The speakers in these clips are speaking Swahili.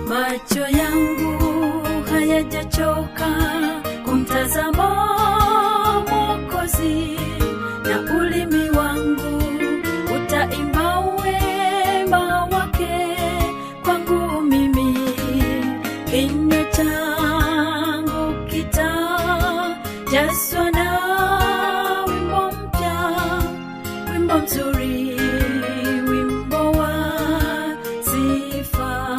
macho yangu hayajachoka kumtazama Mwokozi, na ulimi wangu utaimba wema wake kwangu mimi. Kinywa changu kitajazwa na wimbo mpya, wimbo mzuri, wimbo wa sifa.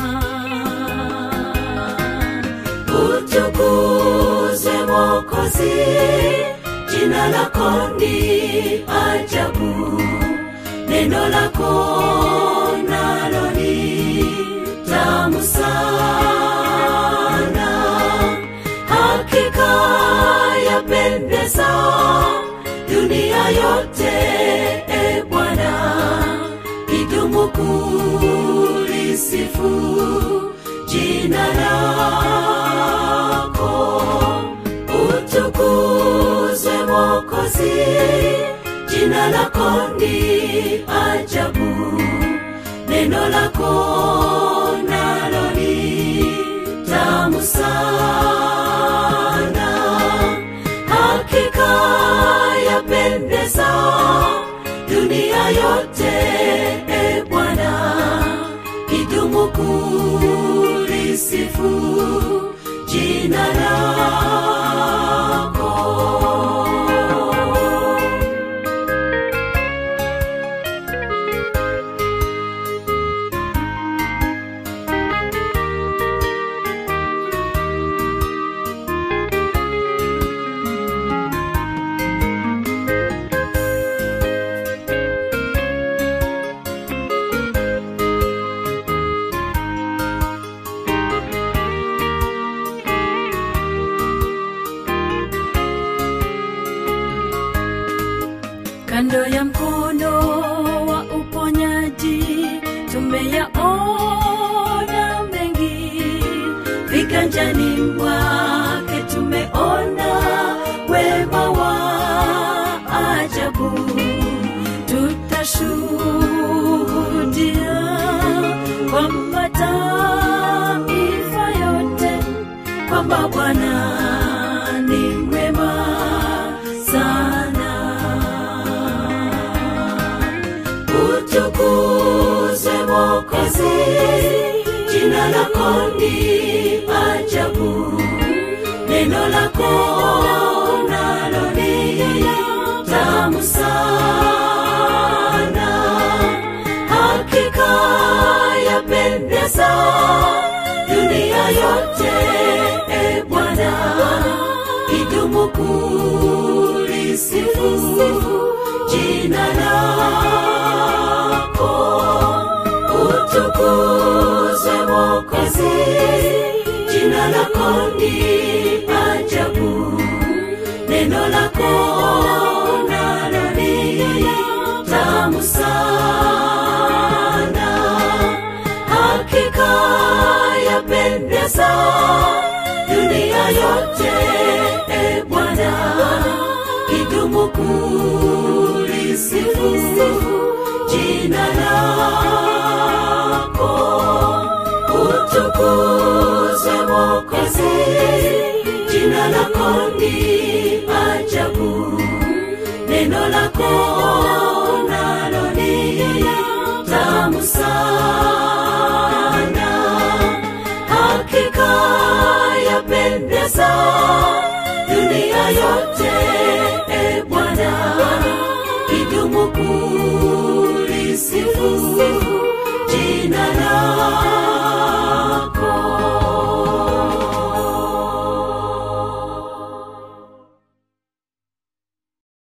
utukuzwe Mwokozi, jina lako ni ajabu, neno lako nalo ni tamu sana, hakika yapendeza dunia yote. E Bwana, idumu kulisifu jina lako utukuzwe Mwokozi, jina lako ni ajabu, neno lako nalo ni tamu sana, hakika yapendeza dunia yote. E Bwana, idumu kulisifu jina lako. kando ya mkono wa uponyaji tumeyaona mengi, viganjani mwake tumeona wema wa ajabu, tutashuhudia kwa mataifa yote kwamba Bwana ni mwema sana. utukuzwe Mwokozi, jina lako ni ajabu, neno lako nalo ni tamu sana, hakika yapendeza dunia yote. E Bwana, idumu kulisifu jina lako utukuzwe Mwokozi, jina lako ni ajabu, neno lako nalo ni tamu sana, hakika yapendeza dunia yote. E Bwana, idumu kulisifu jina lako utukuzwe Mwokozi, jina lako ni ajabu, neno lako nalo ni tamu sana, hakika yapendeza dunia yote. E Bwana, idumu kulisifu